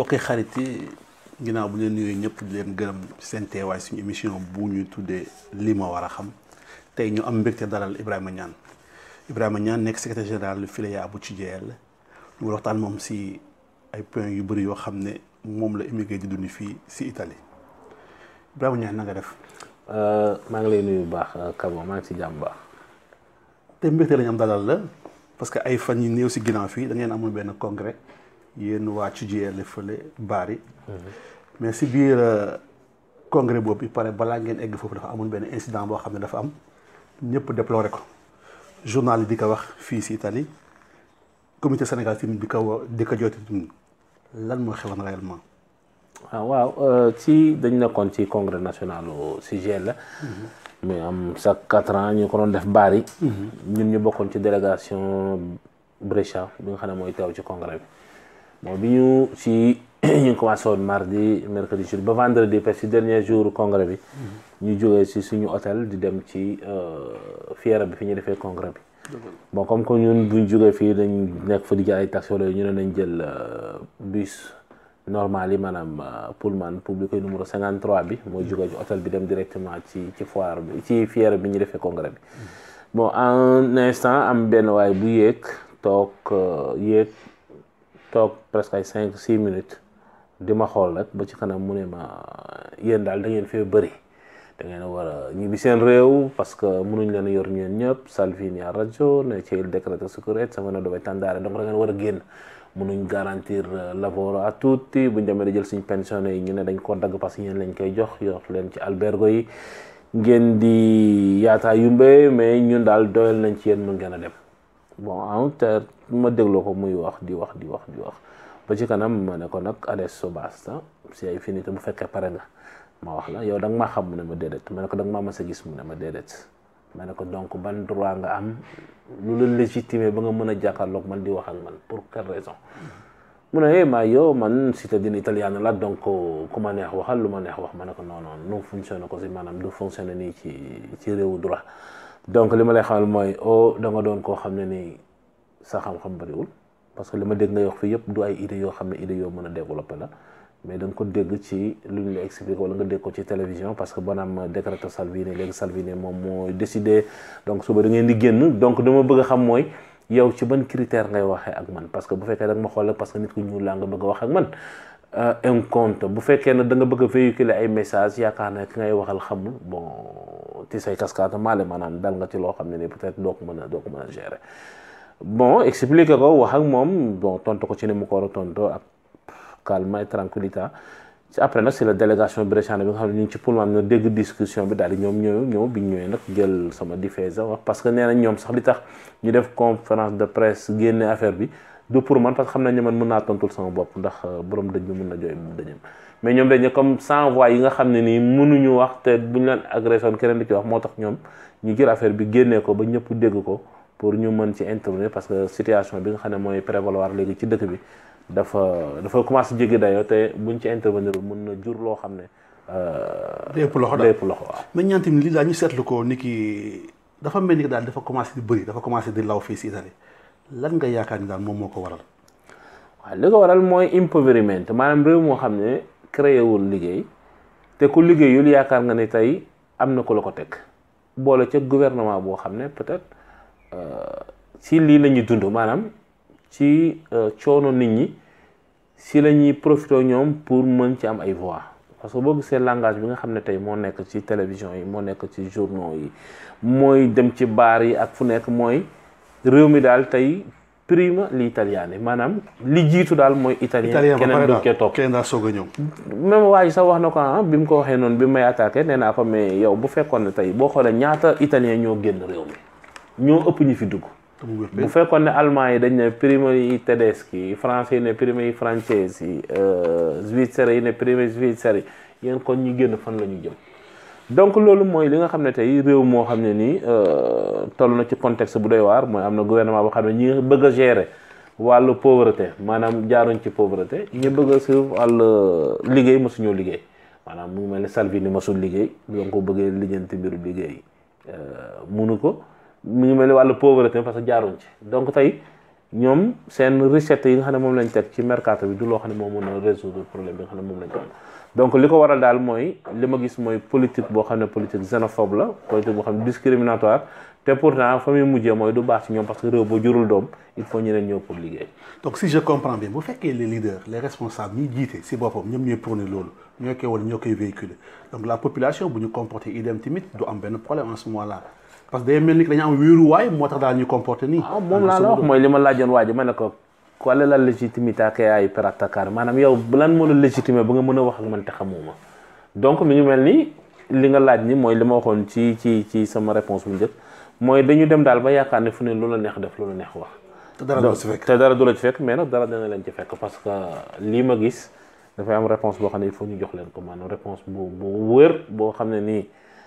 mbokki xarit yi ginnaaw bu leen nuyoo ñëpp di leen gërëm seen teewaay suñu émission bu ñu tuddee li ma war a xam tey ñu am mbégte dalal Ibrahima Niane Ibrahima Niane nekk secrétaire général FILEA bu CIJL ñu war waxtaan moom si ay points yu bëri yoo xam ne moom la immigré di dund fii si Italie Ibrahima Niane na nga def. maa ngi lay nuyu bu baax Kabo maa ngi si jàmm baax. te mbégte lañu am dalal la parce que ay fan yu néew si ginnaaw fii da ngeen amul benn congrès yéen waa CIJL fële Bari. mais si biir congrès boobu pare balaa ngeen egg foofu dafa amul benn incident boo xam ne dafa am ñëpp déploré ko journal yi di ko wax fii si Italie comité Sénégal tamit di ko di ko jooytu lan moo xewoon réellement. ah waaw ci dañ nekkoon ci congrès national CIJL la. mais am chaque quatre ans ñu ko doon def Bari. ñun ñu bokkoon ci délégation Brescia bi nga xam ne mooy teew ci congrès bi. bon bi ñu ci ñu ngi commencé woon mardi mercredi jeudi ba vendredi parce que dernier jour congrès bi. ñu jógee ci suñu hôtel di dem ci fiera bi fi ñu defee congrès bi. bon comme que ñun buñ jógee fii dañ nekk fa di jël ay taxi wala ñu ne nañ jël bus normal yi maanaam pullman public numéro 53 bi mooy jógee ci hôtel bi dem directement ci ci foire bi ci fiera bi ñu defee congrès bi. bon un instant am benn waay bu yéeg toog yéeg. toog presque ay cinq six minutes di ma xool rek ba ci kanam mu ne ma yéen daal da ngeen fee bëri da ngeen a war a ñibbi seen réew parce que mënuñ leen a yor ñeen ñëpp Salvini a rajo ne ci il decreto sicurezza sama ne dovete andare donc da ngeen war a génn mënuñ garantir lavoro a tutti buñ demee di jël suñ pensionné yi ñu ne dañ ko dagg parce que yéen lañ koy jox yor leen ci albergo yi ngeen di yaataa yumbe mais ñun daal doyal nañ ci yéen mën ngeen a dem bon en te ma dégloo ko muy wax di wax di wax di wax ba ci kanam ma ne ko nag adesso basta si ay finité bu fekkee pare nga ma wax la yow da nga maa xam mu ne ma déedéet ma ne ko da nga maa mas a gis mu ne ma déedéet ma ne ko donc ban droit nga am lu la légitimé ba nga mën a jàkkaarloog man di wax ak man pour quelle raison mu ne eh ma yow man cittadino italiano la donc ku ma neex waxal lu ma neex wax ma ne ko non non non fonctionne ko si maanaam du fonctionne nii ci ci réewu droit donc li ma lay xamal mooy o da nga doon koo xam ne nii sa xam-xam bariwul parce que li ma dégg ngay wax fii yëpp du ay idées yoo xam ne idées yoo mën a développé la mais da nga ko dégg ci lu ñu la expliqué wala nga dégg ko ci télévision parce que banaam décréto Salvini léegi Salvini moom moo décidé donc suba da ngeen di génn donc dama bëgg a xam mooy yow ci ban critère ngay waxee ak man parce que bu fekkee da nga ma xool parce que nit ku ñuul laa nga bëgg a wax ak man un compte bu fekkee ne da nga bëgg a véhiculer ay message yaakaar ne ki ngay waxal xamul bon ti say cascade maale maanaam dal nga ci loo xam ne ni peut-être doo ko mën a doo ko mën a gérer bon expliquer ko wax ak moom bon tontu ko ci ni mu ko war a tontu ak calme et tranquillité ci après nag c'est la délégation bresciane bi nga xam ne ñu ngi ci pour am na dégg discussion bi daal di ñoom ñëw ñëw bi ñu ñëwee nag jël sama diffuser wax parce que nee nañ ñoom sax li tax ñu def conférence de presse génne affaire bi du pour man parce que xam nañ ne man mën naa tontul sama bopp ndax borom dëj bi mën na jooy dëjëm mais ñoom dañ ne comme sans voix yi nga xam ne nii mënuñu wax te buñ leen agressé woon keneen di ci wax moo tax ñoom ñu jël affaire bi génnee ko ba ñëpp dégg ko pour ñu mën ci intervenir parce que situation bi nga xam ne mooy prévaloir léegi ci dëkk bi dafa dafa commencé jéggi dayoo te buñ ci intervenir mën na jur loo xam ne. day ëpp loxo daal day ëpp loxo waaw. mais ñaan tamit lii daal ñu seetlu ko ni ki dafa mel ni daal dafa commencé di bëri dafa commencé di law fii si Italie lan nga yaakaar ni daal moom moo ko waral. waaw li ko waral mooy impoveriment maanaam réew moo xam ne créé wul liggéey te ku liggéeyul yaakaar nga ne tey am na ku la ko teg boole ca gouvernement boo xam ne peut-être ci lii la ñuy dund maanaam ci coono nit ñi si la ñuy profité ñoom pour mën ci am ay voix parce que boo gisee langage bi nga xam ne tey moo nekk ci télévision yi moo nekk ci journaux yi mooy dem ci baar yi ak fu nekk mooy réew mi daal tey prima li italiani maanaam li jiitu daal mooy italien keneen duñ koy topp keneen daal soog a ñëw même waa ji sax wax na ko ah bi mu ko waxee noonu bi may attaqué nee naa ko mais yow bu fekkoon ne tey boo xoolee ñaata italien ñoo génn réew mi ñoo ëpp ñu fi dugg bu fekkoon ne allemand yi dañ ne prima yi tedeschi français yi ne prima yi français yi svizzere yi ne prima svizzere yi yéen kon ñu génn fan la ñu jëm donc loolu mooy li nga xam ne tey réew moo xam ne nii toll na ci contexte bu doy waar mooy am na gouvernement boo xam ne ñi bëgg a gérer wàllu pauvreté maanaam jaaruñ ci pauvreté ñi bëgg a suivre wàllu liggéey mosuñoo liggéey maanaam mu mel ne Salvini mosul liggéey donc ko bëggee lijjanti mbiru liggéey munu ko mu ngi mel ni wàllu pauvreté parce que jaaruñ ci donc tey ñoom seen recette yi nga xam ne moom lañ teg ci mercato bi du loo xam ne moo mën a résoudre problème bi nga xam ne moom lañ ko am donc li ko waral daal mooy li ma gis mooy politique boo xam ne politique xénophobe la politique boo xam ne discriminatoire te pourtant fa muy mujjee mooy du baax ci ñoom parce que réew boo jurul doom il faut ñeneen ñëw pour liggéey. donc si je comprends bien bu fekkee les leaders les responsables ñi jiite si boppam ñoom ñooy prôné loolu ñoo koy wala ñoo koy véhiculer donc la population bu ñu comporté idem tamit du am benn problème en ce moment là parce que day mel ni que dañu am wéeruwaay moo tax daal ñu comporté nii. ah moom laa la wax mooy li ma laajoon waa ji ma ne ko quelle est la légitimité ak ay per attaquer maanaam yow lan moo la légitimé ba nga mën a wax ak man te xamuma donc mi ngi mel ni li nga laaj ni mooy li ma waxoon ci ci ci sama réponse bu njëkk mooy dañu dem daal ba yaakaar ne fu ne lu la neex def lu la neex wax. te dara du ci fekk te dara du la ci fekk mais nag dara dina leen ci fekk parce que lii ma gis dafay am réponse boo xam ne il faut ñu jox leen ko maanaam réponse bu bu wër boo xam ne nii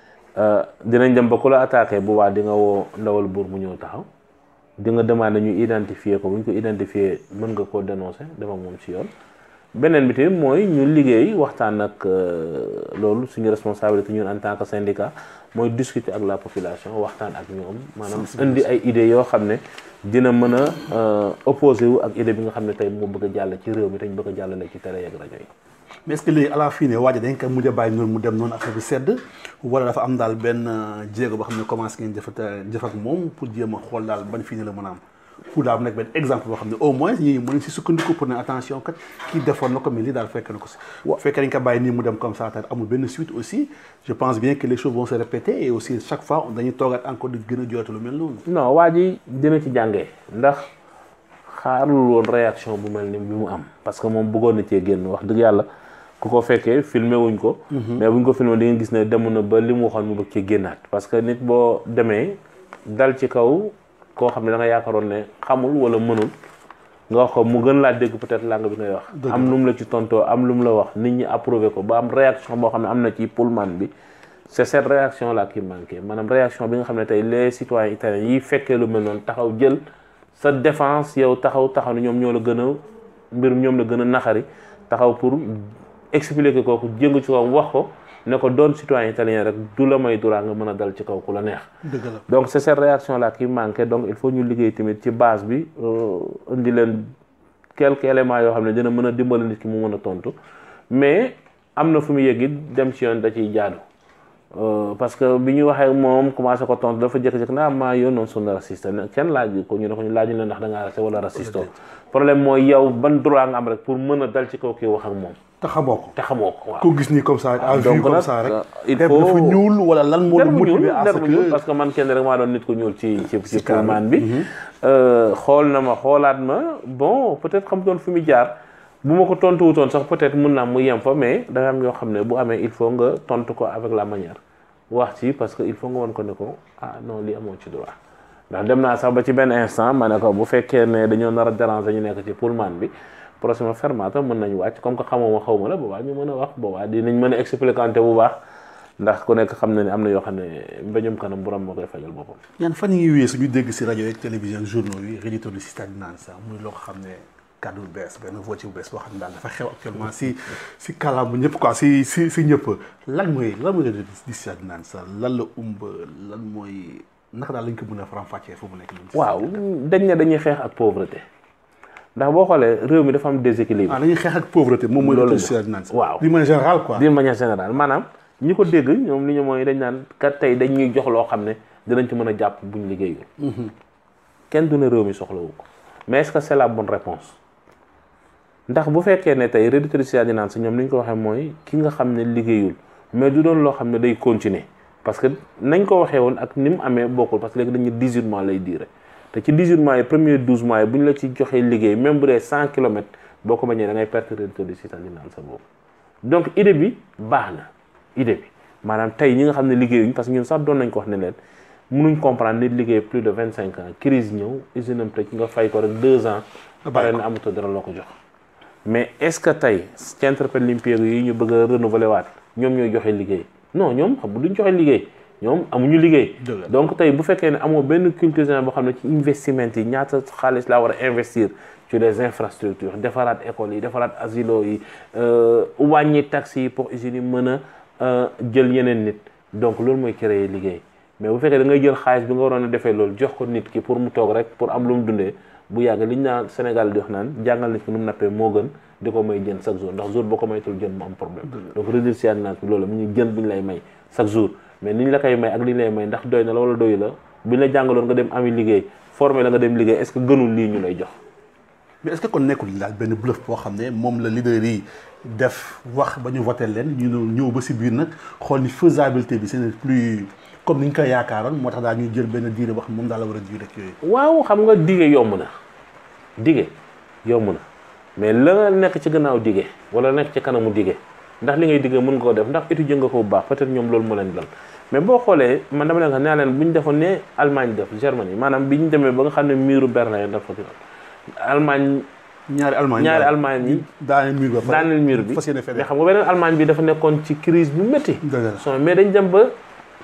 dinañ dem ba ku la attaqué bu waa di nga woo ndawal buur mu ñëw taxaw di nga demandé ñu identifier ko bu ñu ko identifier mën nga koo dénoncer dem ak moom ci yoon beneen bi tamit mooy ñu liggéey waxtaan ak loolu suñu responsabilité ñun en tant que syndicat mooy discuter ak la population waxtaan ak ñoom maanaam indi ay idées yoo xam ne dina mën a opposé wu ak idée bi nga xam ne tey moo bëgg a jàll ci réew mi te ñu bëgg a jàllale ci télé ak rajo yi mais est-ce que léegi à la fin ne waaja dañ ko mujj a bàyyi noonu mu dem noonu affaire bi sedd wala dafa am daal benn jéego boo xam ne commencé ngeen jëfat jëf ak moom pour jéem a xool daal ban fii ne la mën a am pour daal nekk benn exemple boo xam ne au moins ñi mën si sukkandiku pour ne attention kat kii defoon na ko mais lii daal fekk na ko si fekkee dañ ko bàyyi nii mu dem comme ça te amul benn suite aussi je pense bien que les choses vont se répéter et aussi chaque fois dañuy toogaat encore di gën a jooytu lu mel noonu non waa ji dina ci jàngee ndax xaarul woon réaction bu mel ni bi mu am parce que moom bëggoon na cee génn wax dëgg yàlla ku ko fekkee filmé wuñ ko mais buñ ko filmé di nga gis ne dem na ba li mu waxoon mu bëgg ci génnaat parce que nit boo demee dal ci kaw koo xam ne da nga yaakaaroon ne xamul wala mënul nga wax ko mu gën laa dégg peut-être langue bi ngay wax am lu mu la ci tontoo am lu mu la wax nit ñi approuvé ko ba am réaction boo xam ne am na ci pullman bi c'est cette réaction là qui manquait maanaam réaction bi nga xam ne tey les citoyens italiens yi fekkee lu mel noonu taxaw jël sa défense yow taxaw taxaw ne ñoom ñoo la gën a mbir ñoom la gën a naxari taxaw pour expliquer kooku jëngu ci kawam wax ko ne ko doon citoyen italien rek du la may droit nga mën a dal ci kaw ku la neex dëgg la donc c'est cette réaction là qui manquait donc il faut ñu liggéey tamit ci base bi indi leen quelques éléments yoo xam ne dina mën a dimbali nit ki mu mën a tontu mais am na fu mu yëg it dem ci yoon da ciy jaadu parce que bi ñu waxee moom commencé ko tontu dafa jékki-jékki naa maa yoon noonu sunu raciste kenn laaj ko ñu ne ko ñu laaj ne ndax da ngaa raciste wala raciste problème mooy yow ban droit nga am rek pour mën a dal ci kaw kii wax ak moom te xamoo ko te xamoo ko waaw ko gis nii comme ça rek à vue donc comme nag ça rek il der faut dafa ñuul wala lan moo la der bu ñuul motivé à der ce bu ñuul que parce que man kenn rek maa doon nit ku ñuul ci ci ci cadre pullman bi xool na ma xoolaat ma bon peut-être xam doon fi mu jaar bu ma ko tontu wutoon sax peut-être mun naa mu yem fa mais dafa am yoo xam ne bu amee il faut nga tontu ko avec la manière wax ci parce que il faut nga won ko ne ko ah non lii amoo ci droit ndax dem naa sax ba ci benn instant ma ne ko bu fekkee ne dañoo nar a déranger ñu nekk ci pullman bi prochaine fermata mën nañu wàcc comme que xamoo ma xaw ma la boobaa ñu mën a wax boobaa dinañ mën a expliquer bu baax ndax ku nekk xam na ne am na yoo xam ne mbañum kanam borom moo koy fajal boppam. yan fan yi wéy suñu dégg si rajo yeeg télévision journaux yi rédito du système naan sax muy loo xam ne kàddu bu bees benn voix bu bees boo xam ne daal dafa xew actuellement si si kàllaama ñëpp quoi si si si ñëpp lan mooy lan mooy rédito du système naan sax lan la umb lan mooy naka daal lañ ko mën a faram-fàccee fu mu nekk nii. waaw dañ ne dañuy xeex ak pauvreté ndax boo xoolee réew mi dafa am déséquilibre. ah dañuy xeex ak pauvreté moom mooy. Loolu rédito du la. système naan sax. waaw d'une manière générale quoi. d'une manière générale maanaam ñi ko dégg ñoom li ñu mooy dañ naan kat tey dañ ñuy jox loo xam ne dinañ ci mën a jàpp buñ liggéeyul. kenn du ne réew mi soxlawu ko mais est-ce que c'est la bonne réponse ndax bu fekkee ne tey réductrice di naan si ñoom li ñu ko waxee mooy ki nga xam ne liggéeyul mais du doon loo xam ne day continuer parce que nañ ko waxee woon ak ni mu amee bokkul parce que léegi dañu 18 mois lay diire te ci 18 mois yi premier 12 mois yi bu ñu la ci joxee liggéey même bu dee 100 kilomètres boo ko bañee da ngay perte réductrice di naan sa boobu donc idée bi baax na idée bi maanaam tey ñi nga xam ne liggéeyuñ parce que ñun sax doon nañ ko wax ne leen mënuñ comprendre nit liggéey plus de 25 ans crise ñëw usine am tëj nga fay ko rek 2 ans pare na amatoo dara loo ko jox mais est-ce que tey centre Olimpique yi ñu bëgg a renouveler waat ñoom ñooy joxe liggéey non ñoom xam duñ joxe liggéey ñoom amuñu liggéey Dëgg la. donc tey bu fekkee ne amoo benn culture générale boo xam ne ci investissement yi ñaata xaalis laa war a investir ci les infrastructures defaraat écoles yi defaraat asilo yi euh, wàññi taxes yi pour usines yi mën a euh, jël yeneen nit donc loolu mooy créer liggéey mais bu fekkee da ngay jël xaalis bi nga waroon a defee loolu jox ko nit ki pour mu toog rek pour am lu mu dundee bu yàgg liñ naan Sénégal di wax naan jàngal nit ki nu mu nappee moo gën di ko may jën chaque jour ndax jour boo ko maytul jën mu am problème donc redessinage bi loolu mu ñu jën bu ñu lay may chaque jour mais ni ñu la koy may ak li ñu lay may ndax doy na la wala doyu la bu ñu la jàngaloon nga dem ami liggéey formé la nga dem liggéey est-ce que gënul lii ñu lay jox mais est-ce que kon nekkul daal benn bluff boo xam ne moom la leader yi def wax ba ñu voté leen ñu ñëw ba si biir nag xool ni faisabilité bi c'est plus comme ni ñu ko yaakaaroon moo tax daal ñuy jël benn diire boo xam moom daal la war a jiw rek yooyu. waaw xam nga dige yomb na dige yomb na mais la nga nekk ci gannaaw dige wala nekk ci kanamu dige ndax li ngay dige mën nga ko def ndax étudier nga ko bu baax peut-être ñoom loolu moo leen dal mais boo xoolee man dama leen wax nee leen bu ñu defoon ne Allemagne def Germanie maanaam bi ñu demee ba nga xam ne miiru Berlin dafa Allemagne ñaari Allemagne ñaari Allemagne yi daaneel mur ba daaneel mur bi fas yéene fee mais xam nga beneen Allemagne bi dafa nekkoon ci crise bu métti dëgg la. son mais dañ dem ba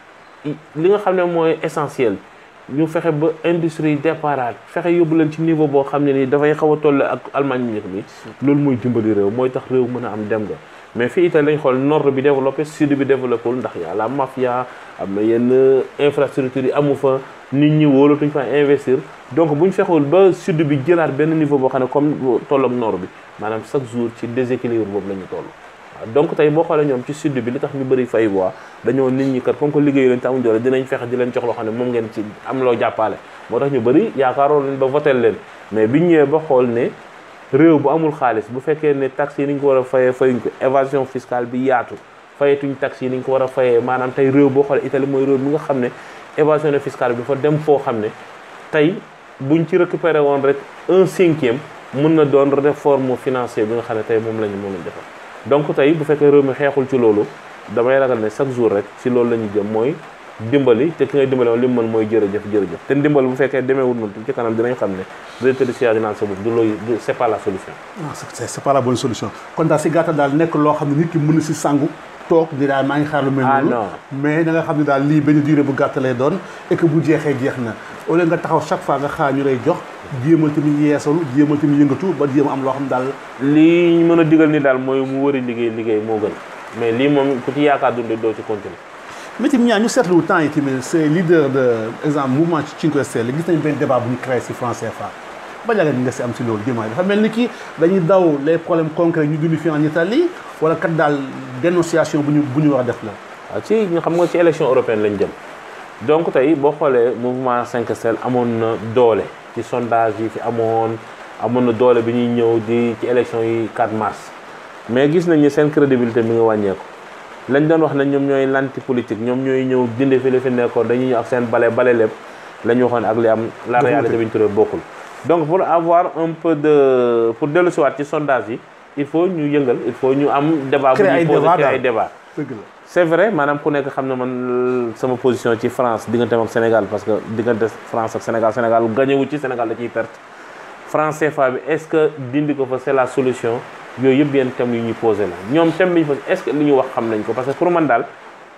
li nga xam ne mooy essentiel ñu fexe ba industrie déparaat fexe yóbbu leen ci niveau boo xam ne nii dafay xaw a toll ak Allemagne bu njëkk bi loolu mooy dimbali réew mooy tax réew mën a am dem nga mais fii itam lañ xool nord bi développé sud bi développé wul ndax y'a la mafia am na yenn infrastructure yi amu fa nit ñi wóolatuñ fa investir donc bu ñu fexewul ba sud bi jëlaat benn niveau boo xam ne comme toll ak nord bi maanaam chaque jour ci déséquilibre boobu la ñu toll waaw donc tey boo xoolee ñoom ci sud bi li tax ñu bëri fay voix dañoo nit ñi kat comme que liggéeyu leen te amuñ doole dinañ fexe di leen jox loo xam ne moom ngeen ci am loo jàppale moo tax ñu bëri yaakaaroo leen ba votel leen mais biñ ñëwee ba xool ne réew bu amul xaalis bu fekkee ne taxes yi ni ñu ko war a fayee fayuñ ko évasion fiscale bi yaatu fayetuñ taxes yi ni ñu ko war a fayee maanaam tey réew boo xoolee Italie mooy réew mi nga xam ne évasion fiscale bi dafa dem foo xam ne tey buñ ci récupéré woon rek un cinquième mun na doon réforme financière bi nga xam ne tey moom lañu moom lañ defar donc tey bu fekkee réew mi xeexul ci loolu damay ragal ne chaque jour rek ci loolu la ñu jëm mooy dimbali te ki ngay dimbali woon li mu mën mooy jërëjëf jërëjëf te dimbali bu fekkee demeewul noonu ci kanam dinañ xam ne directeur du siège naan sa bopp du looy du c'est pas la solution ah c'est c'est pas la bonne solution kon daal si gàttal daal nekk loo xam ne nit ki mën na si sangu toog di daal maa ngi xaar lu mel Ah, noonu non. mais da nga xam ne daal lii benn durée bu gàtt lay doon et que bu jeexee jeex na au lieu nga taxaw chaque fois nga xaar ñu lay jox jéemal tamit yeesalu jéemal tamit yëngatu ba jéem a am loo xam daal lii ñu mën a digal ni daal mooy mu wëri liggéey liggéey moo gën mais lii moom ku ci yaakaar dund doo ci continuer mais tamit ñaa ñu seetlu temps yi tamit c'est leader de exemple mouvement Cinque Stelle gis nañ benn débat bu ñu créé si franc CFA ba jàngat nga si am si loolu dimanche dafa mel ni ki dañuy daw les problèmes concrets ñu dund fi en Italie wala kat daal dénonciation bu ñu bu ñu war a def la waaw ci ñu xam nga ci élection européenne lañ jëm donc tey boo xoolee mouvement 5 Stelles amoon na doole ci sondage yi fi amoon amoon na doole bi ñuy ñëw di ci élection yi 4 mars mais gis nañ ni seen crédibilité mi nga wàññeeku lañ doon wax ne ñoom ñooy lanti politique ñoom ñooy ñëw dindi fi li fi nekkoon dañuy ñëw ak seen bale bale lépp la ñu waxoon ak li am la Bokkul. réalité bi ñu turee bokkul donc pour avoir un peu de pour dellu siwaat ci sondage yi il faut ñu yëngal il faut ñu am débat bu Créer ay ñuy posé débat créer ay daal. débat dëgg la c'est vrai maanaam ku nekk xam na man sama position ci France digganteem ak Sénégal parce que diggante France ak Sénégal Sénégal gagné wu ci Sénégal da ciy perte France CFA bi est-ce que dindi ko fa c'est la solution yooyu yëpp yenn thèmes yu ñuy posé la ñoom thème bi ñu posé est-ce que li ñu wax xam nañ ko parce que pour man daal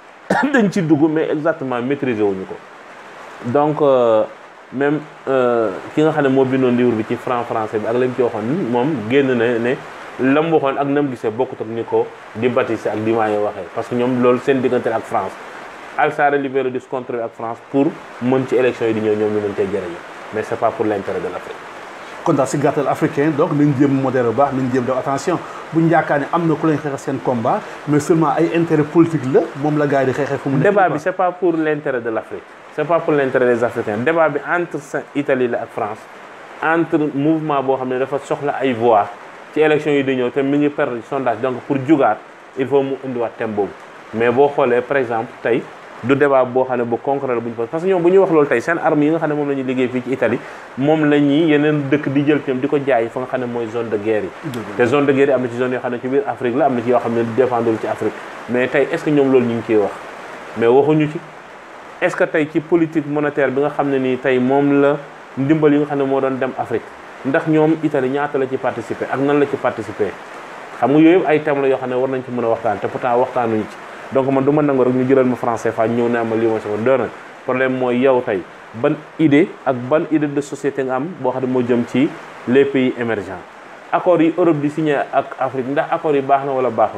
dañ ci dugg mais exactement maîtriser wuñu ko donc euh, même euh, ki nga xam ne moo bindoon livre bi ci franc français bi ak lañ ci waxoon moom génn na ne la mu waxoon ak na mu gisee bokkut ak ni ko di Baptiste ak di Mayo waxee parce que ñoom loolu seen diggante ak France Alsare libéré di se contrer ak France pour mën ci élection yi di ñëw ñoom ñu mën cee jërëjëf mais c'est pas pour l'intérêt de l'Afrique kon daal si gàttal africain donc nañ jéem modèle bu baax nañ jéem def attention bu ñu yaakaar ne am na ku leen xeexal seen combat mais seulement ay intérêt politique la moom la gars yi di xeexee fu mu nekk débat quoi. bi c'est pas pour l'intérêt de l'Afrique c'est pas pour l'intérêt des Africains débat bi entre Sa- Italie la ak France entre mouvement boo xam ne dafa soxla ay voix ci élection yi di ñëw te mi ngi perdre sondage donc pour jugaat il faut mu indiwaat thème boobu mais boo xoolee par exemple tey du débat boo xam ne bu concret la bu ñu posé parce que ñoom bu ñuy wax loolu tey seen armes yi nga xam ne moom la ñuy liggéey fii ci Italie moom la ñuy yeneen dëkk di jël ñoom di ko jaay fa nga xam ne mooy zone de guerre yi te zone de guerre yi am na ci zone yoo xam ne ci biir Afrique la am na ci yoo xam ne défendul ci Afrique mais tey est-ce que ñoom loolu ñu ngi ciy wax mais waxuñu ci est-ce que tey ci politique monétaire bi nga xam ne nii tey moom la ndimbal yi nga xam ne moo doon dem Afrique ndax ñoom Italie ñaata la ci participer ak nan la ci participer xam nga yooyu yëpp ay thèmes la yoo xam ne war nañ ci mën a waxtaan te pourtant waxtaanuñu ci donc man du ma nangu rek ñu jëlal ma franc CFA ñëw ne ama lii ma sama doona problème mooy yow tey ban idée ak ban idée de société nga am boo xam ne moo jëm ci les pays émergents accords yi Europe di signé ak Afrique ndax accords yi baax na wala baaxul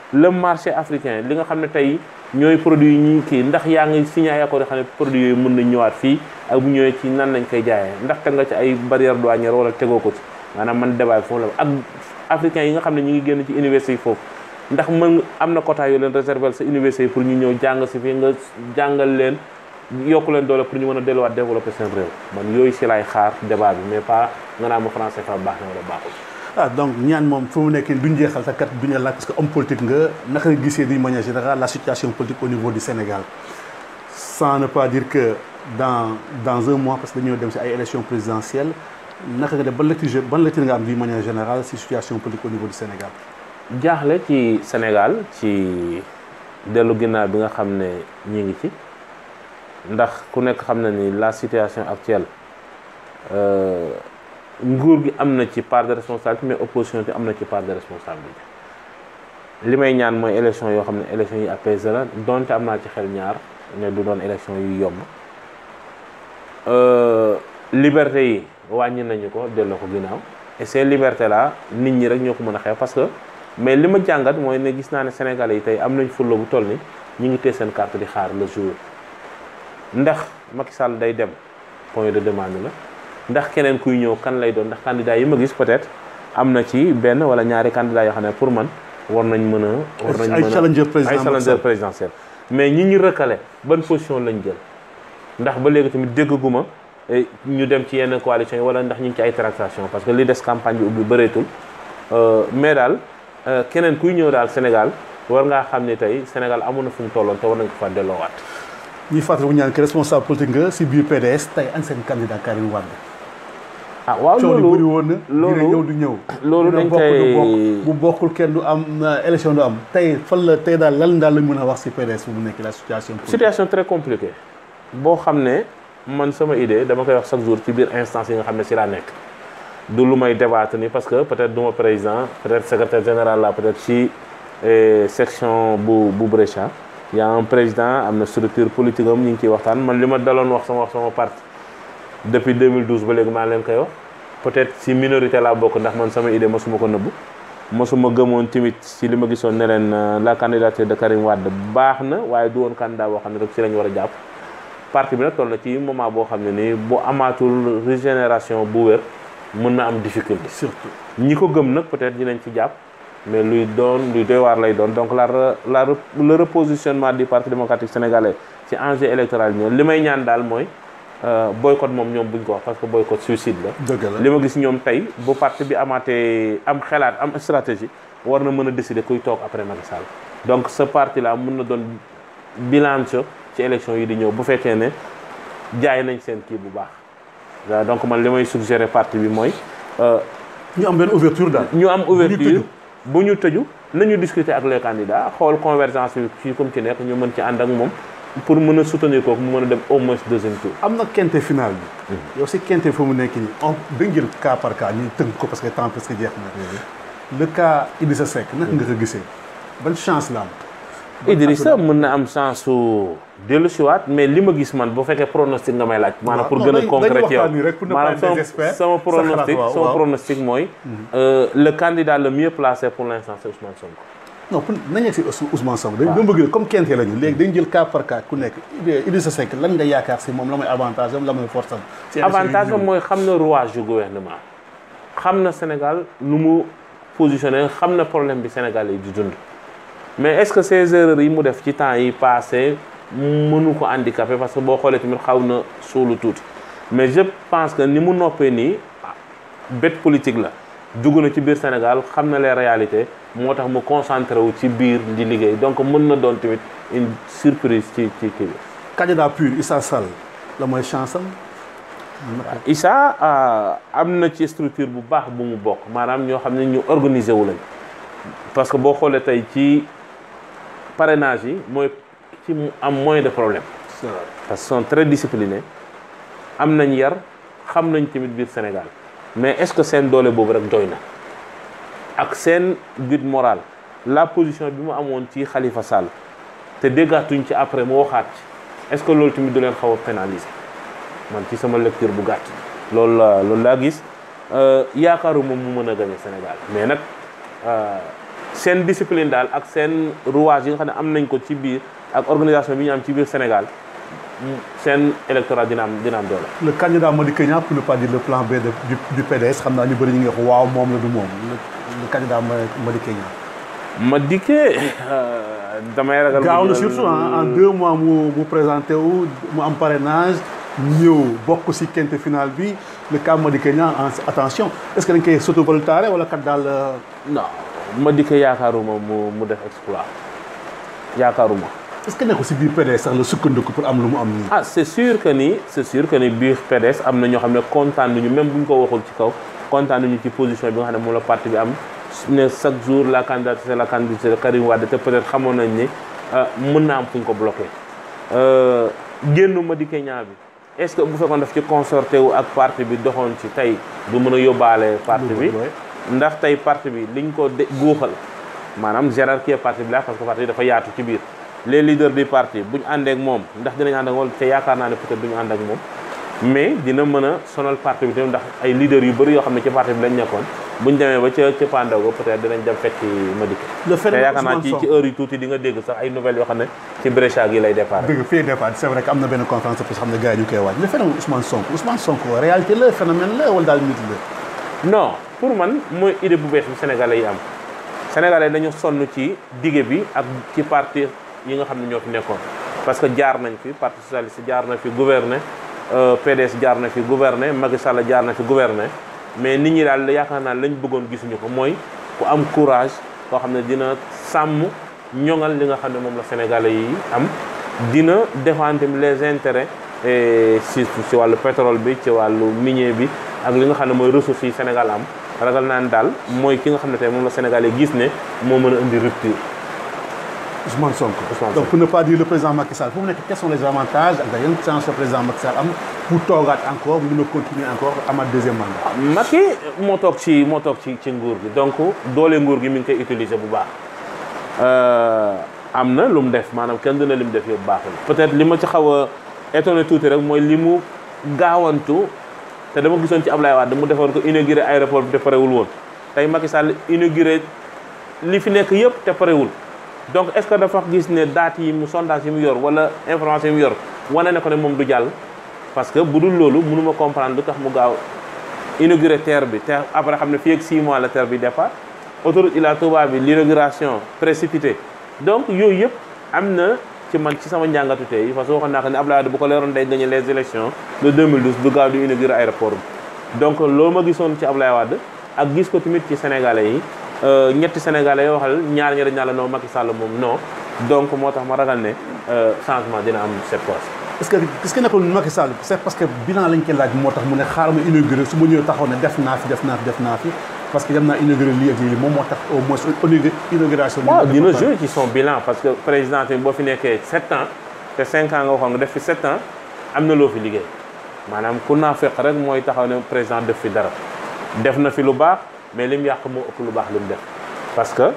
le marché africain li nga xam ne tey ñooy produit yi ñuy kii ndax yaa ngi signé ay accord yoo xam ne produit yooyu mën nañ ñëwaat fii ak bu ñëwee ci nan lañ koy jaayee ndax teg nga ci ay barrière douanière wala tegoo ko ci maanaam man débat foofu la ak africains yi nga xam ne ñu ngi génn ci université yi foofu ndax mën am na quota yu leen réserver sa université yi pour ñu ñëw jàng si fii nga jàngal leen yokku leen doole pour ñu mën a delluwaat développer seen réew man yooyu si laay xaar débat bi mais pas nga naa ma français fa baax na wala baaxul ah donc ñaan moom fu mu nekk duñ jeexal sa kat duñu laaj parce que homme politique nga naka nga gisee d'une manière générale la situation politique au niveau du Sénégal sans ne pas dire que dans dans un mois parce que dañoo dem si ay élections présidentielles naka nga def ban lecture ban lecture nga am d'une manière générale si situation politique au niveau du Sénégal. jaaxle ci Sénégal ci dellu ginnaaw bi nga xam ne ñi ngi ci ndax ku nekk xam na ni la situation actuelle nguur gi am na ci part de responsabilité mais opposition bi am na ci part de responsabilité li may ñaan mooy élection yoo xam ne élection yi apaisé la donte am naa ci xel ñaar ne du doon élection yu yomb liberté yi wàññi nañu ko delloo ko ginnaaw et ces libertés là nit ñi rek ñoo ko mën a xeex parce que mais li ma jàngat mooy ne gis naa ne Sénégalais yi tey am nañ fulla bu toll ni ñu ngi téye seen carte di xaar le jour ndax Macky Sall day dem point de demande la ndax keneen kuy ñëw kan lay doon ndax candidat yi ma gis peut-être am na ci benn wala ñaari candidat yoo xam ne pour man war nañ mën a war nañ ay mën a challenger président ay challenger présidentiel mais ñi ñu recalé ban position lañ jël ndax ba léegi tamit déggaguma eh, ñu dem ci yenn coalition yi wala ndax ñu ngi ci ay tractation parce que li des campagne bi ubbi bëreetul Euh, mais daal euh, keneen kuy ñëw daal Sénégal war ngaa xam ne tey Sénégal amoon na fu mu tolloon te war nañ ko fa delloowaat ñuy fàttali bu ñaan que responsable politique nga si biir PDS tey an seen candidat Karim Wade. ah waaw coow li bëri loolu woon na. loolu- dina ñëw du ñëw. loolu dina dañ bokk du koy- bokk bu bokkul kenn du am na élection du am tey fan la tey daal lan daal lañ mën a wax si PDS fu mu nekk la situation. politique. situation très compliquée boo xam ne man sama idée dama koy wax chaque jour ci biir instance yi nga xam ne si laa nekk du lu may débattre ni parce que peut-être du ma président peut-être secrétaire général la peut-être ci eh, section bu bu Brescia y a un président am na structure politique am ñu ngi ciy waxtaan man li ma daloon wax sama wax sama parti depuis 2012 ba léegi maa leen koy wax peut-être si minorité laa bokk ndax man sama idée mosuma ko nëbbu mosuma gëmoon tamit si li ma gisoon ne leen euh, la candidature de Karim Wade baax na waaye du woon candidat boo xam ne rek si lañ war a jàpp parti bi nag toll na ci moment boo xam ne nii bu amaatul régénération bu wér mën na am difficulté surtout. ñi ko gëm nag peut-être dinañ ci jàpp mais luy doon luy doy waar lay doon donc la re- la re- le repositionnement du parti démocratique sénégalais ci enjeu électoral bi ñoom li may ñaan daal mooy euh, boycott moom ñoom buñ ko wax parce que boycott suicide la. dëgg la li ma gis ñoom tey bu parti bi amaatee am xelaat am stratégie war na mën a décider kuy toog après Macky Sall donc ce parti là mën na doon bilan ci élection yi di ñëw bu fekkee ne jaay nañ seen kii bu baax waaw donc man li may suggérer parti bi mooy euh, ñu am benn ouverture daal. ñu am ouverture tëju. bu ñu tëju nañu discuter ak les candidats xool convergence bi ci comme ci nekk ñu mën ci ànd ak moom pour mën a soutenir kooku mu mën a dem au moins deuxième tour am na quinte final bi. yow si quinte fu mu nekk nii on dañ jël cas par cas ñu tënk ko parce que temps presque jeex na. le cas Idrissa Seck naka nga ko gisee ban chance la am. Idrissa mën na am chance su dellu siwaat mais li ma gis man bu fekkee pronostic nga may laaj maanaam pour non, gën a dañ- concret dañuy yow waxtaan nii rek pour ne pas maanaam être sama des experts. sama Sa xalaat, pronostic waaw, sama waaw. pronostic mooy euh, le candidat le mieux placé pour l'instant c'est Ousmane Sonko non pour nañ yegg si Ous- Ousmane Sonko dañ dama bëgg comme quinte la ñu léegi dañ jël cas par cas ku nekk Idi- Idrissa Seck lan nga yaakaar si moom la mooy avantage am la mooy force am. si élection yi avantage di am ñëw. mooy xam na rouage du gouvernement xam na Sénégal nu mu positionné xam na problème bi Sénégal yi di dund mais est-ce que ces erreurs yi mu def ci temps yi passé mënu ko handicapé parce que boo xoolee tamit xaw na suulu tuuti mais je pense que ni mu noppee nii bête politique la dugg na ci biir Sénégal xam na les réalités moo tax mu concentré wu ci biir di liggéey donc mën na doon tamit une surprise ci ci kii bi candidat pur Issa Sall la mooy chance am. Issa am na ci structure bu baax bu mu bokk maanaam ñoo xam ne ñu organiser wu lañ parce que boo xoolee tey ci parrainage yi mooy ci mu am moins de problème parce que sont très disciplinés am nañ yar xam nañ tamit biir Sénégal mais est-ce que seen doole boobu rek doy na ak seen guide moral la position bi mu amoon ci Khalifa Sall te déggaatuñ ci après mu waxaat ci est-ce que loolu tamit du leen xaw a pénaliser man ci sama lecture bu gàtt loolu la loolu laa gis yaakaaru moom mu mën a gagner Sénégal mais nag seen discipline daal ak seen rouage yi nga xam ne am nañ ko ci biir ak organisation bi ñu am ci biir Sénégal seen électorat dina am dina am doole. le candidat Madické Niang pour ne pas dire le plan B de du du PDS xam naa ñu bëri ñu ngi wax waaw moom la du moom le le candidat Madické Niang. Madické damay ragal. gaaw na surtout en deux mois mu mu présenté wu mu am parrainage ñëw bokk si quinte finale bi le cas Madické Niang en attention est ce que dañ koy sotovoltare wala kat daal. non Madické yaakaaruma mu mu def exploit yaakaaruma. est ce que nekkul si biir PDS sax la sukkandiku pour am lu mu am nii. ah c' est sûr que ni c' est sûr que ni biir PDS am na ñoo xam ne kontaan nañu même bu ñu ko waxul ci kaw kontaan nañu ci position bi nga xam ne moom la parti bi am ne chaque jour la candidature c' est la candidature de Karim Wade te peut être xamoon nañ ni mën na am fu ñu ko bloqué. génnu Madické Niang bi est ce que bu fekkoon daf ci consorté wu ak parti bi doxoon ci tey du mën a yóbbaale parti bi ndax tey parti bi liñ ko de guuxal maanaam hiérarchie parti bi la parce que parti bi dafa yaatu ci biir. les leaders du parti bu ñu àndee ak moom ndax dinañ ànd ak moom te yaakaar naa ne peut-être du ñu ànd ak moom mais dina mën a sonal parti bi tamit ndax ay leaders yu bëri yoo xam ne ci parti bi lañ nekkoon bu ñu demee ba ca ca Pandago peut-être dinañ dem fekk Madické. le te yaakaar naa ci ci heure yu tuuti di nga dégg sax ay nouvelles yoo xam ne ci Brescia gi lay départ. dëgg fii départ c'est vrai que am na benn conférence parce que xam ne gars yi ñu koy waaj le phénomène Ousmane Sonko Ousmane Sonko réalité la phénomène la wala daal mythe la. non pour man mooy idée bu bees bi Sénégalais yi am Sénégalais dañu sonn ci dige bi ak ci parti yi nga xam ne ñoo fi nekkoon parce que jaar nañ fi parti socialiste jaar na fi gouverner PDS jaar na fi gouverner Macky Sall jaar na fi gouverner mais nit ñi daal yaakaar naa lañ bëggoon gisuñu ko mooy ku am courage koo xam ne dina sàmm ñoŋal li nga xam ne moom la Sénégalais yi am dina défendre les intérêts si ci wàllu pétrole bi ci wàllu minier bi ak li nga xam ne mooy ressources yi Sénégal am ragal naan daal mooy ki nga xam ne tey moom la Sénégalais gis ne moo mën a indi rupture Ousmane Sonko. Ousmane donc pour ne pas dire le président Macky Sall fu mu nekk quels sont les avantages ak yan chance le président Macky Sall am pour toogaat encore mun a continuer encore amaat deuxième mandat. Macky moo toog ci moo toog ci ci nguur gi donc doole nguur gi mi ngi koy utiliser bu baax am na lu mu def maanaam kenn dina li mu def yëpp baaxul. peut-être li ma ci xaw a étonné tuuti rek mooy li mu gaawantu te dama gisoon ci Ablaye Wade mu defoon ko inauguré aéroport bi te parewul woon tey Macky Sall inauguré li fi nekk yëpp te parewul. donc est-ce que dafa gis ne date yi mu sondage yi mu yor wala information yi mu yor wane na ko ne moom du jàll parce que bu dul loolu mënuma comprendre lu tax mu gaaw inauguré terre bi te après xam ne fii ak 6 mois la terre bi départ autoroute Ila Touba bi l'inauguration précipitée donc yooyu yëpp am na ci man ci sama njàngatu tey parce que waxoon naa ko ne Abdoulaye Wade bu ko leeroon day gagné les élections de 2012 du gaaw di inauguré aéroport bi donc loolu ma gisoon ci Abdoulaye Wade ak gis ko tamit ci sénégalais yi ñetti sénégalais yoo waxal ñaar ñi dañ naa la non Macky Sall moom non donc moo tax ma ragal ne changement dina am cette fois. est-ce que est-ce que nekkul Macky Sall c'est parce que bilan lañ koy laaj moo tax mu ne xaaral ma inauguré su ma ñëwee taxaw ne def naa fi def naa fi def naa fi parce que dem naa inauguré lii ak lii moom moo tax au moins inauguration. waaw dina jouer ci son bilan parce que président tamit boo fi nekkee 7 ans te 5 ans nga waxoon nga def fi 7 ans am na loo fi liggéey maanaam ku naa fekk rek mooy taxaw ne président def fi dara def na fi lu baax. mais lim yàq moo ëpp lu baax lim def parce que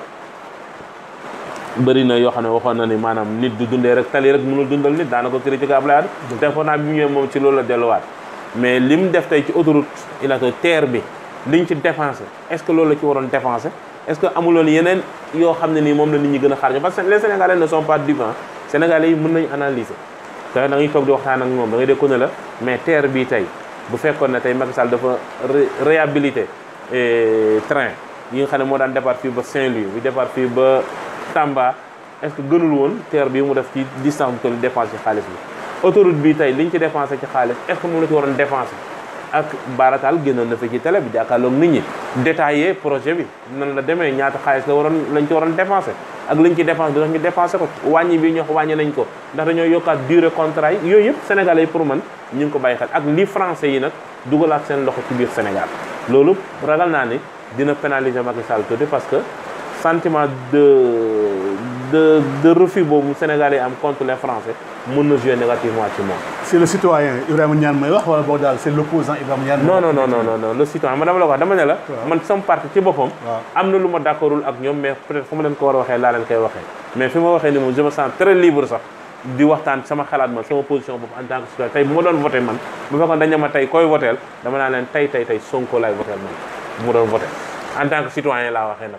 bëri na yoo xam ne waxoon na ni maanaam nit du dundee rek tali rek mënul dundal nit daana ko critiqué Abdoulaye Wade te foog naa bi mu ñëwee moom ci loolu la delluwaat mais lim def tey ci autoroute il a terre bi liñ ci dépensé est-ce que loolu la ci waroon dépensé est-ce que amuloon yeneen yoo xam ne nii moom la nit ñi gën a xaar parce que les Sénégalais ne sont pas dupes Sénégalais yi mën nañu analyser te da ngay toog di waxtaan ak moom da ngay dégg ko ne la mais terre bii tey bu fekkoon ne tey Macky Sall dafa réhabilité train yi nga xam ne moo daan départ fii ba Saint-Louis bi départ fii ba Tamba est-ce que gënul woon terre bi mu def ci distance bi toll dépense ci xaalis bi autoroute bi tey liñ ci dépensé ci xaalis est-ce que moom la ci waroon dépensé ak baarataal génnoon na fi ci télé bi jàkkaarloog nit ñi détaillé projet bi nan la demee ñaata xaalis la waroon lañ ci waroon dépensé ak liñ ci dépensé dax ñu dépensé ko wàññi bi ñox wàññi nañ ko ndax dañoo yokkaat durée contrat yi yooyu yëpp sénégalais yi pour man ñu ngi ko bàyyi xel ak li français yi nag dugalaat seen loxo ci biir Sénégal loolu ragal naa ni dina pénaliser Macky Sall tuuti parce que sentiment de de de refus boobu Sénégalais yi am contre les Français mën na jouer négativement ci moom. c'est le citoyen Ibrahima Niane may wax wala boog daal c'est l'opposant Ibrahima Niane. non non non non non le citoyen man dama la ko wax dama ne la. man sama parti ci boppam. am na lu ma d'accordul ak ñoom mais peut-être fu ma leen ko war a waxee laa leen koy waxee. mais fi ma waxee ni moom je me sens très libre sax di waxtaan sama xalaat man sama position bopp en tant que citoyen tey bu ma doon voté man bu fekkoon dañ ne ma tey koy voteel dama naa leen tey tey tey Sonko laay voteel man bu mu doon voté en tant que citoyen laa waxee nag.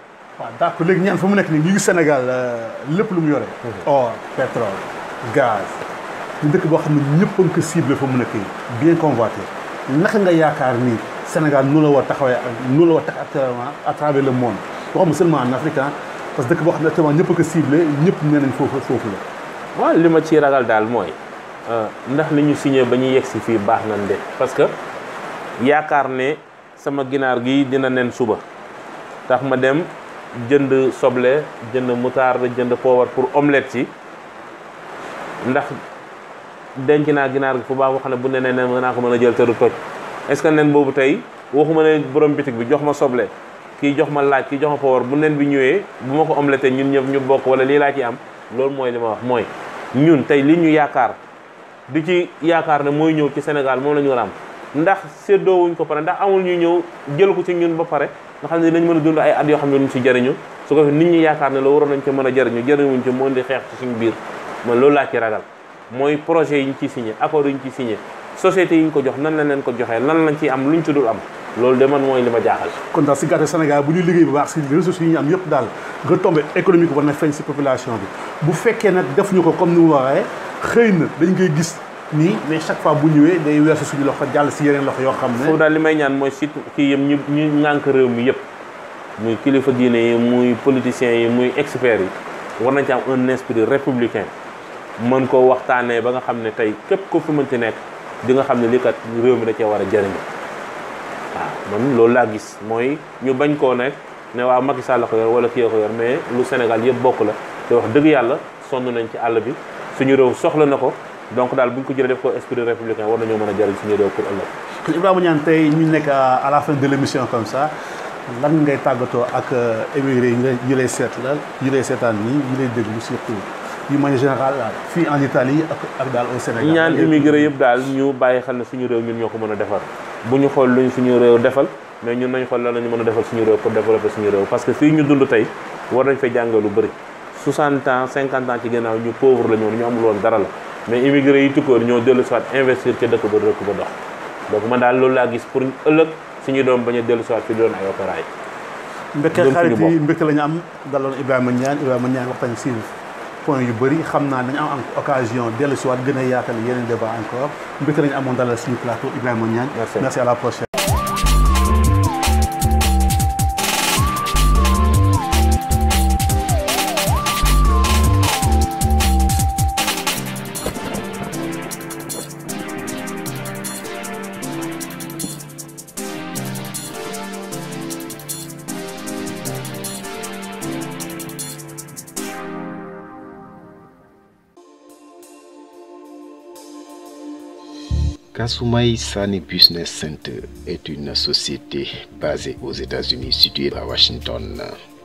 waaw d'accord léegi ñaan fa mu nekk nii ñu ngi Sénégal lépp lu mu yore. or pétrole gaz ñu dëkk boo xam ne ñëpp a ngi ko ciblé fa mu nekk nii bien convoité naka nga yaakaar ni Sénégal nu la war taxawee ak nu la war tax actuellement à travers le monde waxuma seulement en Afrique parce que dëkk boo xam ne actuellement ñëpp a ko ciblé ñëpp nee nañ foofu foofu la. waaw li ma ciy ragal daal mooy ndax li ñu signé ba ñu yegg si fii baax nañ de parce que yaakaar ne sama ginaar gi dina nen suba tax ma dem jënd soble jënd moutarde jënd poobar pour omelette ci ndax denc naa ginaar gi fu baax boo xam ne bu nenee nen naa ko mën a jël te du toj est-ce que nen boobu tey waxuma ne borom bitig bi jox ma soble kii jox ma laaj kii jox ma poobar bu nen bi ñëwee bu ma ko omelette ñun ñëpp ñu bokk wala lii laa ci am loolu mooy li ma wax mooy ñun tey li ñu yaakaar di ci yaakaar ne mooy ñëw ci Sénégal moom la ñu war a am ndax séddoo wuñ ko pare ndax amul ñu ñëw jël ko ci ñun ba pare nga xam ne dinañ mën a dund ay at yoo xam ne duñ ci jëriñu su ko fi nit ñi yaakaar ne la waroon nañ ci mën a jëriñu jëriñuñ ci moo di xeex ci suñu biir man loolu laa ci ragal mooy projet yi ñu ciy signé accord yi ñu ciy signé société yi ñu ko jox nan lañ leen ko joxee lan lañ ciy am luñ ci dul am loolu de man mooy li ma jaaxal kon daal si gàttal Sénégal bu ñu liggéey bu baax si ressources yi ñu am yëpp daal retombée économique war na feeñ si population bi bu fekkee nag def ñu ko comme ni mu waxee xëy na dañ koy gis nii mais chaque fois bu ñëwee day weesu suñu loxo jàll si yeneen loxo yoo xam ne foofu daal li may ñaan mooy surtout kii yëpp ñu ñu ŋànk réew mi yëpp muy kilifa diine yi muy politiciens yi muy experts yi war nañ ci am un esprit républicain mën ko waxtaanee ba nga xam ne tey képp ko fi mënti nekk di nga xam ne lii kat réew mi da cee war a jëriñu waaw man loolu laa gis mooy ñu bañ koo nekk ne waaw Macky Sall la ko yor wala kii ko yor mais lu Sénégal yëpp bokk la te wax dëgg yàlla sonn nañ ci àll bi suñu réew soxla na ko donc daal bu ñu ko jëlee def ko esprit républicain war nañoo mën a jëriñ suñu réew pour ëllëg. kon Ibrahima Niane tey ñu nekk à la fin de l' émission comme ça lan ngay tàggatoo ak émigré yi ñu lay seet la ñu lay seetaan nii ñu lay déglu surtout yu manière générale fii en Italie ak ak daal au Sénégal. ñaan immigré yëpp daal ñu bàyyi xel ne suñu réew ñun ñoo ko mën a defar bu ñu xool luñ suñu réew defal mais ñun nañ xool lan la ñu mën a defal suñu réew pour développer suñu réew parce que fii ñu dund tey war nañ fay jàngee lu bëri 60 ans 50 ans ci ginnaaw ñu pauvre la ñu woon ñu amul woon dara la mais immigré yi tukkoor ñoo dellu soit investir ca dëkk ba dëkk ba dox donc man daal loolu laa gis pour ëllëg suñu doom bañ a dellu soit fi doon ay opéra yi mbégte xarit yi mbégte la ñu am daloon Ibrahima Niane Ibrahima Niane waxtaan si point yu bëri xam naa dañu am occasion dellu si waat gën a yaatal yeneen débat encore mbégte la ñu amoon dalal suñu plateau Ibrahima Niane merci à la prochaine Kasumai Sani Business Center est une société basée aux États-Unis située à Washington.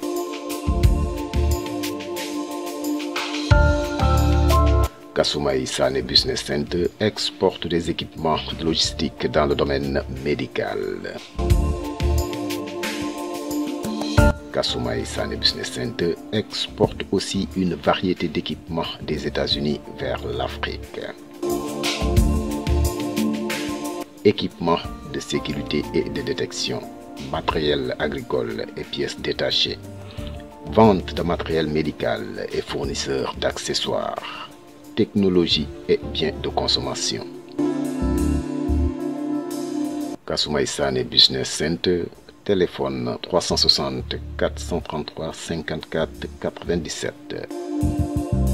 Kasumai Sane Business Center exporte des équipements de logistique dans le domaine médical. Kasumai Sane Business Center exporte aussi une variété d'équipements des États-Unis vers l'Afrique. Équipements de sécurité et de détection, matériel agricole et pièces détachées, vente de matériel médical et fournisseurs d'accessoires, technologie et biens de consommation. Kasumaïsan et Business Center, téléphone 360 433 54 97.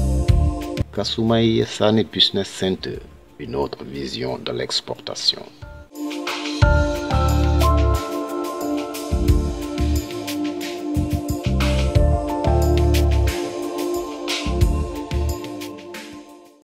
Kasumai Sane Business Center, une autre vision de l'exportation.